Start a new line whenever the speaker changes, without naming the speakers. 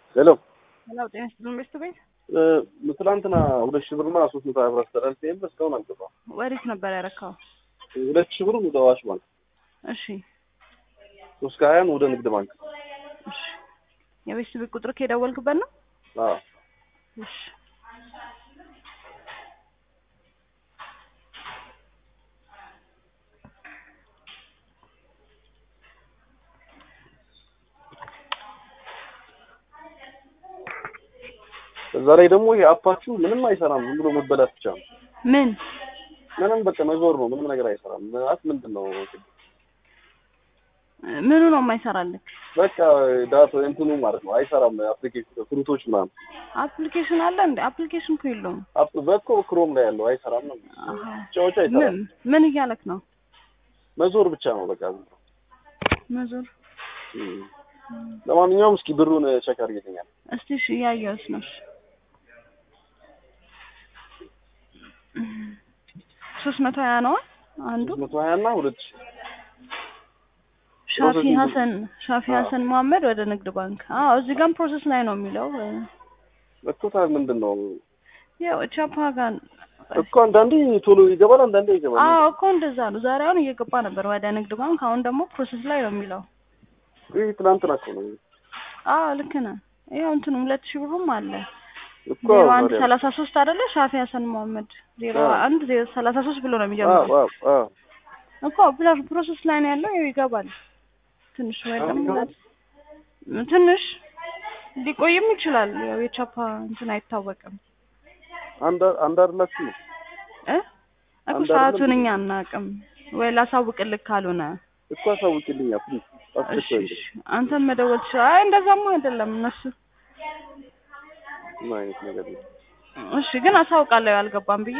ሄሎ
ሄሎ ጤና ይስጥልን ቤስት ቤት
ትላንትና ሁለት ሺህ ብርና ሶስት መቶ ሀያ ብር አስተላልፌ ነበር እስካሁን አልገባም።
ወዴት ነበር ያረካው?
ሁለት ሺህ ብር ወደ አዋሽ ባንክ፣
እሺ
ሶስት ከሀያን ወደ ንግድ ባንክ።
እሺ የቤስት ቤት ቁጥር ከደወልክበት ነው?
አዎ
እሺ
እዛ ላይ ደግሞ ይሄ አፓችሁ ምንም አይሰራም፣ ዝም ብሎ መበላት ብቻ ነው።
ምን
ምንም በቃ መዞር ነው፣ ምንም ነገር አይሰራም። ማለት ምንድን ነው
ምኑ ነው የማይሰራልክ?
በቃ ዳታ እንትኑ ማለት ነው አይሰራም። አፕሊኬሽን ፍሩቶች ምናምን
አፕሊኬሽን አለ እንዴ? አፕሊኬሽን እኮ የለውም።
አፕ በኮ ክሮም ላይ ያለው አይሰራም ነው
አሃ።
ጫዎች አይሰራም።
ምን ምን እያለክ ነው?
መዞር ብቻ ነው በቃ።
መዞር
እም። ለማንኛውም እስኪ ብሩን ቸክ አድርጌልኛል።
እስቲ እሺ እያየሁት ነው። እሺ ሶስት መቶ ሀያ ነዋ አንዱ
ሶስት መቶ ሀያ እና ሁለት ሺህ
ሻፊ
ፕሮሰሲንግ
ሀሰን ሻፊ
አዎ።
ሀሰን መሀመድ ወደ ንግድ ባንክ። አዎ እዚህ ጋርም ፕሮሰስ ላይ ነው የሚለው።
እኮ ታዲያ ምንድን ነው
ያው ቻፓ ጋር
እኮ አንዳንዴ ቶሎ ይገባል፣ አንዳንዴ ይገባል።
አዎ እኮ እንደዛ ነው። ዛሬ አሁን እየገባ ነበር ወደ ንግድ ባንክ፣ አሁን ደግሞ ፕሮሰስ ላይ ነው የሚለው።
ይህ ትናንትና እኮ ነው
አዎ ልክ ነህ። ያው እንትኑ ሁለት ሺህ ብሩም አለ
እኮ
ዜሮ አንድ
ታዲያ።
ሰላሳ ሶስት አይደለ? ሻፊ ሀሰን መሀመድ ዜሮ
አዎ።
አንድ ዜሮ ሰላሳ ሶስት ብሎ ነው
አዎ
የሚጀምረው
አዎ አዎ
እኮ ፕላ- ፕሮሰስ ላይ ነው ያለው። ያው ይገባል ትንሽ ወይ
አሁን
ደግሞ
ይገባል?
ትንሽ ሊቆይም ይችላል። ያው የቻፓ እንትን አይታወቅም
አንድ አንድ አይደላችሁ ነው
እ እኮ
አንድ
ሰዓቱን
አይደለም?
እኛ አናውቅም ወይ ላሳውቅልክ ካልሆነ
እኮ አሳውቂልኛ ፕሊዝ።
እሺ
አስቸኳይ
እሺ አንተም መደወል ትችላለህ። አይ እንደዛማ አይደለም እነሱ
ምን አይነት ነገር ነው?
እሺ ግን አሳውቃለሁ ያልገባም ብዬ